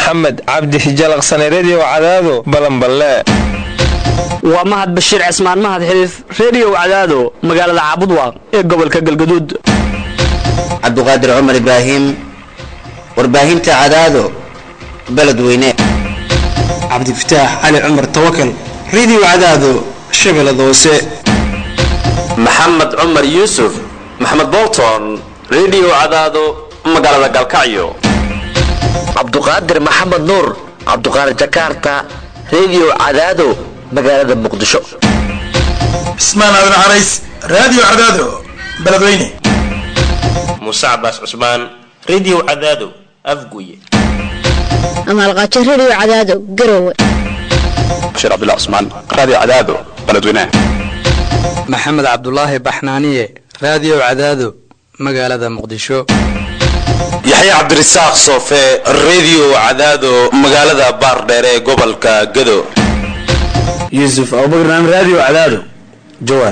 maxamed cabdi hijalaqsane rediyo cadaado balanballe waa mahad bashiir cismaan mahad xiliif rediyo cadaado magaalada caabudwaaq ee gobolka galgaduud cabduqaadir cumar ibraahim warbaahinta cadaado beledweyne cabdifataax cali cumar tawakal rediyo cadaado shabeellada hoose maxamed cumar yuusuf maxamed bolton rediyo cadaado magaalada galkacyo cabduqaadir maxamed nuur cabduqaadir jakarta rediyo cadaado magaalada muqdisho cismaan aadan carays raadiyo cadaado beledweyne muuse cabaas cusmaan rediyo cadaado afguye amaalqaajo rediyo cadaado garowe bashiir cabdullah cusmaan raadiyo cadaado beledweyne maxamed cabdulaahi baxnaaniye raadiyo cadaado magaalada muqdisho yaxya cabdirasaaq soofe rediyo cadaado magaalada baardheere ee gobolka gado yuusuf abubakar naam raadiyo cadaado jawaar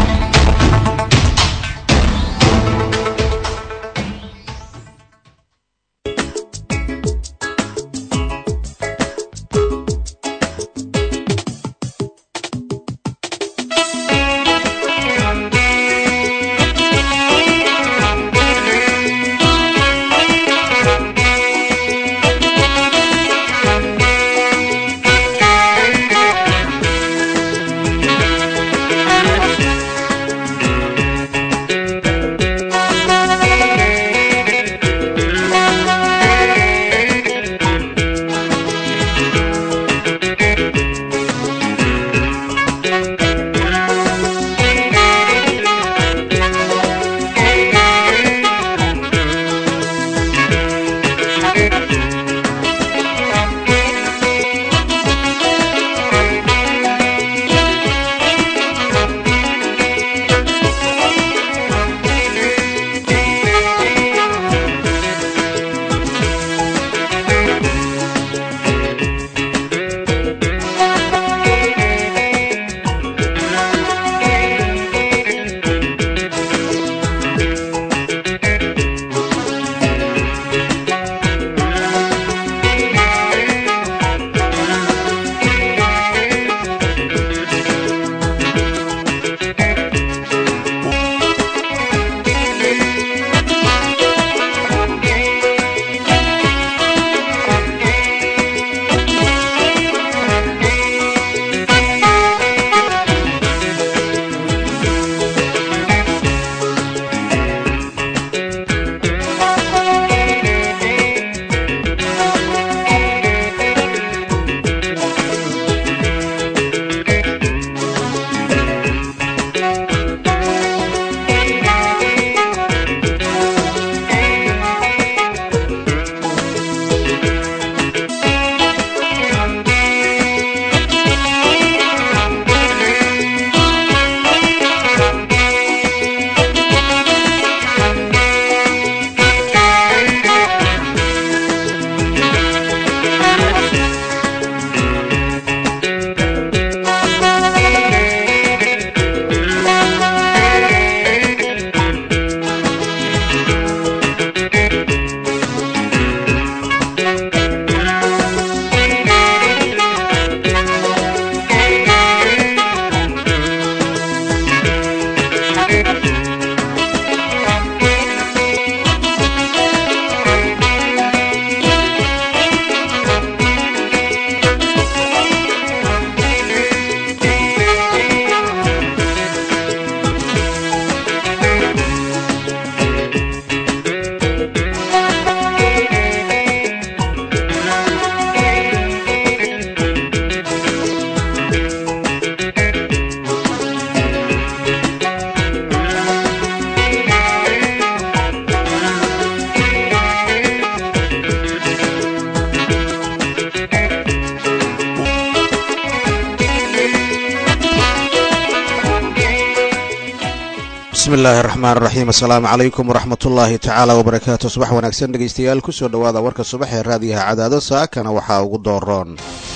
bismi illaahi raxmaan raxiim assalaamu calaykum waraxmatullaahi tacaala wabarakaatu subax wanaagsan dhegaystayaal kusoo dhowaada warka subax ee raadiyaha cadaado saakana waxaa ugu dooroon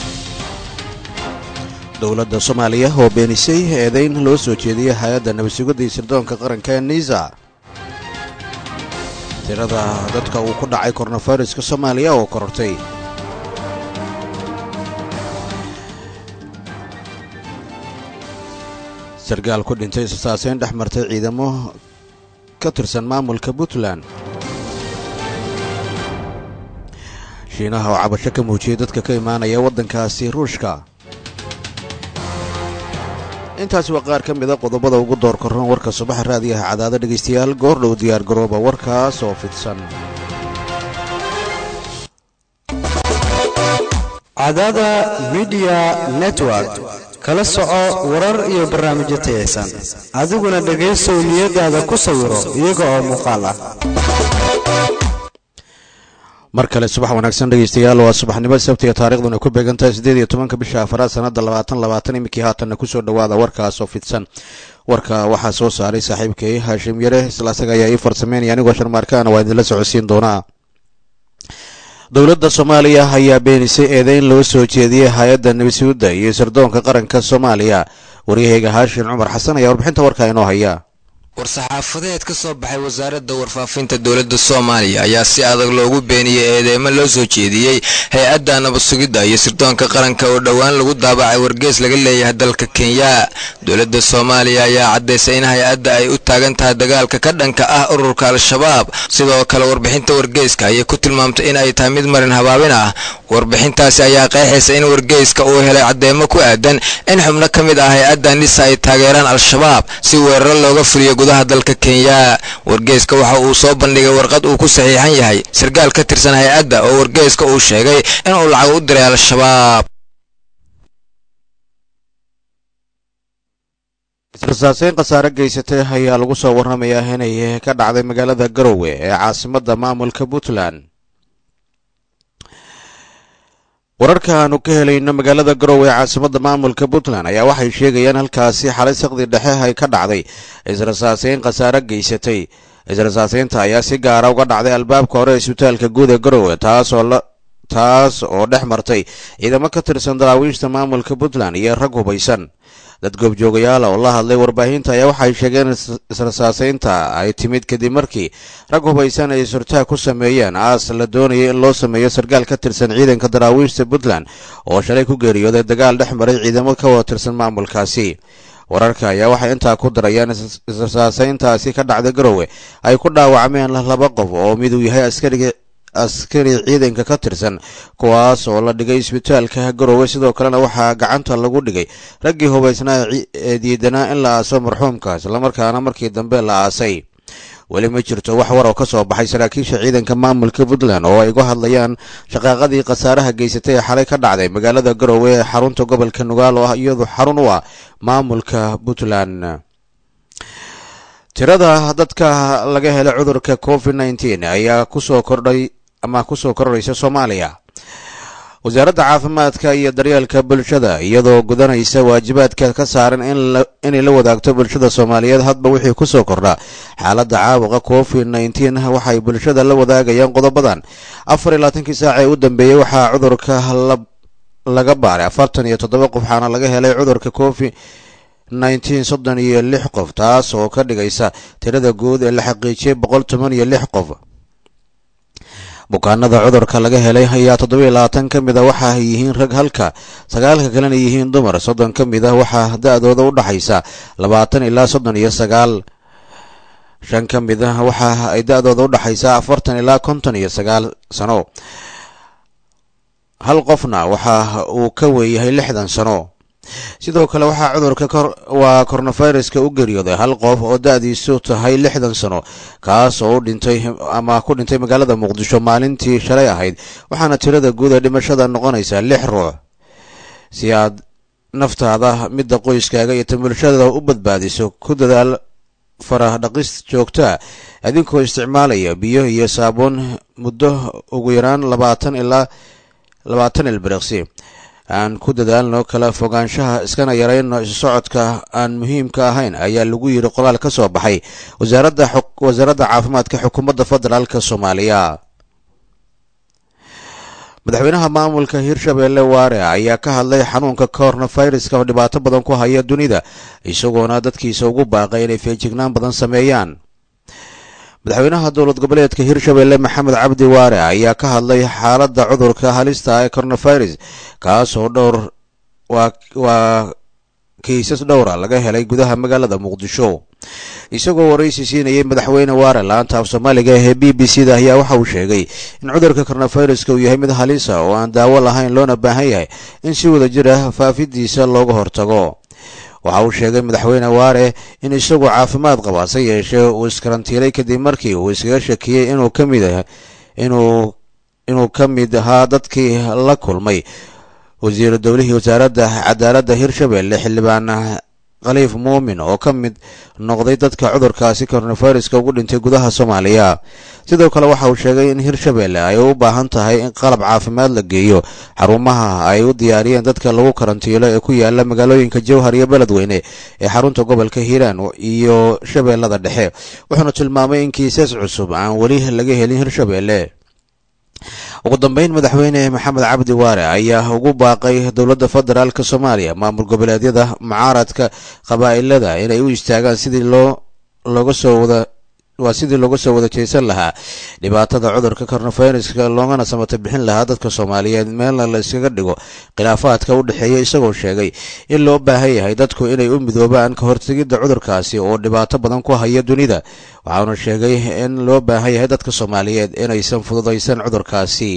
dowladda soomaaliya oo beenisay eedayn loo soo jeediyay hay-adda nabadsugidda iyo sirdoonka qaranka niisa tirada dadka uu ku dhacay koronafairiska soomaaliya oo korortay sarkaal ku dhintay isasaaseyn dhex martay ciidamo ka tirsan maamulka puntland shiinaha oo cabasho ka muujiyey dadka ka imaanaya waddankaasi ruushka intaasi waa qaar ka mida qodobada ugu door korran warka subaxa raadiyaha cadaado dhegaystayaal goordhow diyaar garooba warkaas oo fidsan cadaada midiya network kala soco warar iyo barnaamijyo tayaysan adiguna dhegaysow niyadaada ku sawiro iyaga oo muuqaal ah mar kale subax wanaagsan dhegaystayaal waa subaxnimo sabtiga taariikhduna ku beegan tahay siddeed iyo tobanka bisha afaraad sanadda labaatan labaatan iminkii haatanna kusoo dhowaada warkaas oo fidsan warka waxaa soo saaray saaxiibkay haashim yare isla asaga ayaa ii farsameynaya anigoo sharmaarkaana waa idinla socodsiin doonaa dowladda soomaaliya ayaa beenisay eedeyn loo soo jeediyey hay-adda nabisuudda iyo sirdoonka qaranka soomaaliya waryaheyga haashin cumar xasan ayaa warbixinta warkaa inoo haya war-saxaafadeed ka soo baxay wasaaradda warfaafinta dowladda soomaaliya ayaa si adag loogu beeniyey eedeymo loo soo jeediyey hay-adda nabadsugidda iyo sirdoonka qaranka oo dhowaan lagu daabacay wargees laga leeyahay dalka kenya dowladda soomaaliya ayaa caddaysay in hay-adda ay u taagan tahay dagaalka ka dhanka ah ururka al-shabaab sidoo kale warbixinta wargeeska ayay ku tilmaamtay in ay tahay mid marin habaabin ah warbixintaasi ayaa qeexaysa in wargeyska uu helay cadeymo ku aadan in xubno ka mid ah hay-adda nisa ay taageeraan al-shabaab si weeraro looga fuliyo gudaha dalka kenya wargeyska waxa uu soo bandhigay warqad uu ku saxiixan yahay sarkaal ka tirsan hay-adda oo wargeyska uu sheegay inuu lacag u diray al-shabaab israsaaseyn khasaare geysatay ayaa lagu soo warramayaa inay ka dhacday magaalada garowe ee caasimadda maamulka puntland wararka aanu ka helayno magaalada garowe ee caasimadda maamulka puntland ayaa waxay sheegayaan halkaasi xalay saqdi dhexe ay ka dhacday israsaaseyn khasaare geysatay israsaaseynta ayaa si gaara uga dhacday albaabka hore ee isbitaalka guud ee garowe taasoo taas oo dhex martay ciidamo ka tirsan daraawiishta maamulka puntland iyo rag hubaysan dad goobjoogayaal oo la hadlay warbaahinta ayaa waxay sheegeen israsaaseynta ay timid kadib markii rag hubaysan ay surtaag ku sameeyeen aas la doonayay in loo sameeyo sarkaal ka tirsan ciidanka daraawiishta puntland oo shalay ku geeriyooday dagaal dhex maray ciidamo ka wada tirsan maamulkaasi wararka ayaa waxay intaa ku darayaan israsaaseyntaasi ka dhacday garowe ay ku dhaawacmeen laba qof oo miduu yahay askariga askari ciidanka ka tirsan kuwaas oo la dhigay isbitaalka garowe sidoo kalena waxaa gacanta lagu dhigay raggii hubaysnaa ee diidanaa in la aaso marxuumka islamarkaana markii dambe la aasay weli ma jirto wax war oo ka soo baxay saraakiisha ciidanka maamulka puntland oo ay uga hadlayaan shaqaaqadii khasaaraha geysatay ee xalay ka dhacday magaalada garowe ee xarunta gobolka nugaal oo ah iyadu xarun u ah maamulka puntland tirada dadka laga helay cudurka covid nneteen ayaa kusoo kordhay ama kusoo kordhaysa soomaaliya wasaaradda caafimaadka iyo daryeelka bulshada iyadoo gudanaysa waajibaadka ka saaran inay la wadaagto bulshada soomaaliyeed hadba wixii kusoo kordha xaaladda caabuqa covid nneteen waxay bulshada la wadaagayaan qodobadan afar iyo labaatankii saac ee u dambeeyey waxaa cudurka laga baaray afartan iyo toddoba qof waxaana laga helay cudurka covid nneteen soddon iyo lix qof taas oo ka dhigaysa tirada guud ee la xaqiijiyey boqol toban iyo lix qof bukaanada cudurka laga helay ayaa toddoba iyo labaatan ka mid a waxa ay yihiin rag halka sagaalka kalena yihiin dumar soddon ka mid ah waxaa da-dooda u dhaxaysa labaatan ilaa soddon iyo sagaal shan ka mid ah waxa ay da-dooda u dhaxaysa afartan ilaa konton iyo sagaal sano hal qofna waxa uu ka weeyahay lixdan sano sidoo kale waxaa cudurka waa coronaviruska u geeriyooday hal qof oo da-diisu tahay lixdan sano kaas oo u dhintay ama ku dhintay magaalada muqdisho maalintii shalay ahayd waxaana tirada guud ee dhimashada noqonaysaa lix ruux si aad naftaada midda qoyskaaga iyo tan bulshada u badbaadiso ku dadaal farah dhaqis joogtaa adinkoo isticmaalaya biyo iyo saabuun muddo ugu yaraan labaatan ilaa labaatan ilbiriqsi aan ku dadaalno kala fogaanshaha iskana yarayno isu socodka aan muhiimka ahayn ayaa lagu yidhi qoraal ka soo baxay wasaaradda wasaaradda caafimaadka xukuumadda federaalk soomaaliya madaxweynaha maamulka hirshabeelle waare ayaa ka hadlay xanuunka coronaviruska oo dhibaato badan ku haya dunida isagoona dadkiisa ugu baaqay inay feejignaan badan sameeyaan madaxweynaha dowlad goboleedka hirshabeelle maxamed cabdi waare ayaa ka hadlay xaaladda cudurka halista ee coronavirus kaas oo dhowr waa kiisas dhowra laga helay gudaha magaalada muqdisho isagoo waraysi siinayay madaxweyne waare laanta af soomaaliga ee b b c da ayaa waxa uu sheegay in cudurka koronaviruska uu yahay mid halisa oo aan daawo lahayn loona baahan yahay in si wada jir ah faafidiisa looga hortago waxa uu sheegay madaxweyne waare in isagoo caafimaad qaba se yeeshee uu iskarantiilay kadib markii uu iskaga shakiyey inuu ka mid inuu inuu ka mid ahaa dadkii la kulmay wasiiru dowlihii wasaaradda cadaaladda hirshabelle xildhibaan khaliif muumin oo ka mid noqday dadka cudurkaasi koronaviruska ugu dhintay gudaha soomaaliya sidoo kale waxa uu sheegay in hirshabelle ay u baahan tahay in qalab caafimaad la geeyo xarumaha ay u diyaariyeen dadka lagu karantiilo ee ku yaala magaalooyinka jowhar iyo beledweyne ee xarunta gobolka hiiraan iyo shabeellada dhexe wuxuuna tilmaamay in kiisas cusub aan weli laga helin hirshabelle ugu dambeyn madaxweyne maxamed cabdi waare ayaa ugu baaqay dowladda federaalk soomaaliya maamul goboleedyada mucaaradka qabaa'ilada inay u istaagaan sidii loo looga soo wada waa sidii looga soo wada jeesan lahaa dhibaatada cudurka koronaviruska loogana samata bixin lahaa dadka soomaaliyeed meelna la iskaga dhigo khilaafaadka u dhexeeya isagoo sheegay in loo baahan yahay dadku inay u midoobaan ka hortegidda cudurkaasi oo dhibaato badan ku haya dunida waxauna sheegay in loo baahan yahay dadka soomaaliyeed inaysan fududaysan cudurkaasi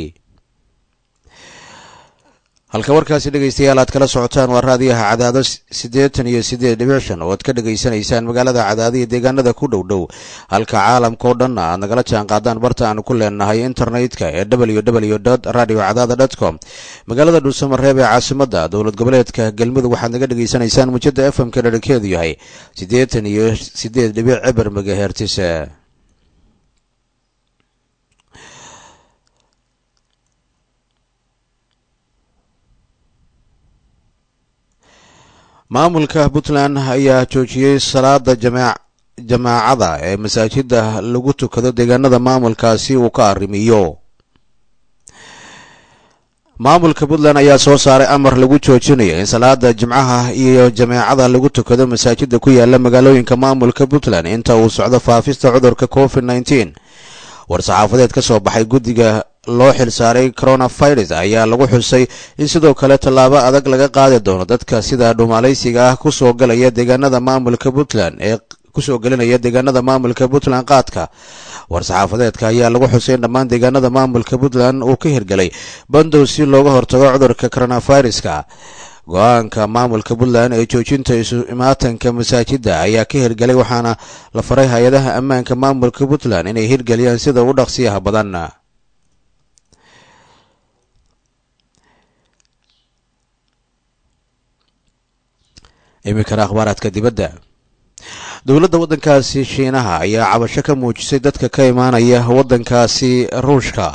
halka warkaasi dhegaystayaal aad kala socotaan waa raadiyaha cadaado siddeetan iyo siddeed dhibic shan oo aad ka dhegaysanaysaan magaalada cadaado iyo deegaanada ku dhow dhow halka caalamka oo dhanna aad nagala jaan qaadaan barta aanu ku leenahay internetka ee w w dot radio cadaada dot com magaalada dhuusamareeb ee caasimadda dowlad goboleedka galmudug waxaad naga dhegaysanaysaan mujada f m ka dherarkeedu yahay siddeetan iyo siddeed dhibic cibar megahertis maamulka puntland ayaa joojiyey salaada jamaacada ee masaajida lagu tukado deegaanada maamulkaasi uu ka arrimiyo maamulka puntland ayaa soo saaray amar lagu joojinayo in salaada jimcaha iyo jameecada lagu tukado masaajida ku yaala magaalooyinka maamulka puntland inta uu socdo faafista cudurka covid nneteen war-saxaafadeed ka soo baxay guddiga loo xilsaaray coronavirus ayaa lagu xusay in sidoo kale tallaabo adag laga qaadi doono dadka sida dhuumaalaysiga ah kusoo galaya deegaanada maamulka puntland ee kusoo gelinaya deegaanada maamulka puntland qaadka war-saxaafadeedka ayaa lagu xusay in dhammaan deegaanada maamulka puntland uu ka hirgelay bandow si looga hortago cudurka coronaviruska go-aanka maamulka puntland ee joojinta isu imaatanka masaajida ayaa ka hirgelay waxaana la faray hay-adaha ammaanka maamulka puntland inay hirgeliyaan sida ugu dhaqsiyaha badan iminkana akhbaaraadka dibadda dowladda waddankaasi shiinaha ayaa cabasho ka muujisay dadka ka imaanaya waddankaasi ruushka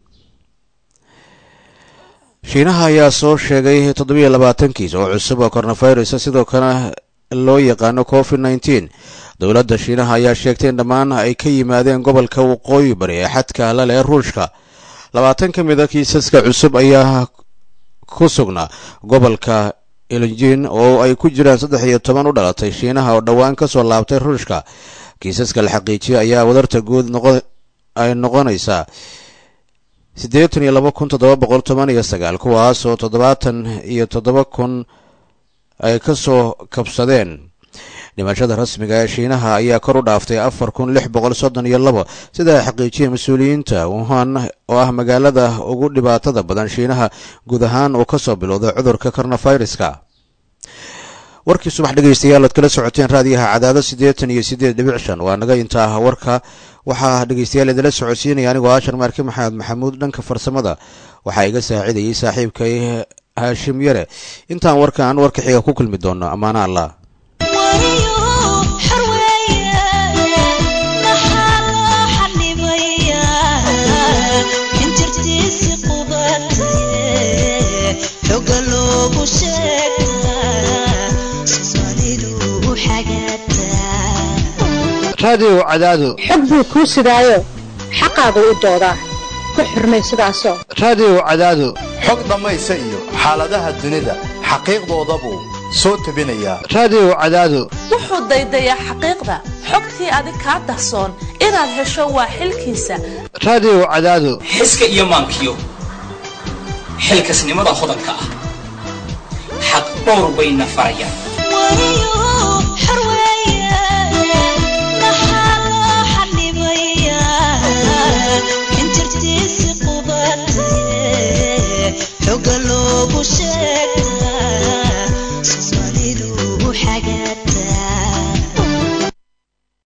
shiinaha ayaa soo sheegay toddobiyo labaatan kiis oo cusub oo coronavirus sidoo kale loo yaqaano covid nneteen dowladda shiinaha ayaa sheegtay in dhammaan ay ka yimaadeen gobolka waqooyi bari ee xadka la leh ruushka labaatan ka mid a kiisaska cusub ayaa ku sugnaa gobolka ilinjin oo ay ku jiraan saddex iyo toban u dhalatay shiinaha oo dhowaan ka soo laabtay ruushka kiisaska la xaqiijiyay ayaa wadarta guud ay noqonaysaa siddeetan iyo laba kun toddoba boqol toban iyo sagaal kuwaas oo toddobaatan iyo toddoba kun ay ka soo kabsadeen dhimashada rasmiga ee shiinaha ayaa kor u dhaaftay afar kun lix boqol soddon iyo labo sida ay xaqiijiyeen mas-uuliyiinta wuhan oo ah magaalada ugu dhibaatada badan shiinaha guud ahaan uu ka soo bilowday cudurka coronaviruska warkii subax dhegaystayaal oad kala socoteen raadiyaha cadaado siddeetan iyo siddeed dhibic shan waa naga intaa warka waxaa dhegaystayaal idila socodsiinaya anigoo ashar maarke maxamed maxamuud dhanka farsamada waxaa iga saacidayay saaxiibkay haashim yare intaan warkaan warka xiga ku kulmi doono ammaano allah raadiyow cadaado xog buu kuu sidaayo xaqaagu u doodaa ku xurmay sidaasoo raadiyow cadaado xog dhammaysa iyo xaaladaha dunida xaqiiqdoodabuu soo tebinayaa raadiyow cadaado wuxuu daydayaa xaqiiqda xogtii adig kaa dahsoon inaad hesho waa xilkiisa raadiyow cadaado xiska iyo maankiyo xilkasnimada hodanka ah xaq dhowr bayna farayaan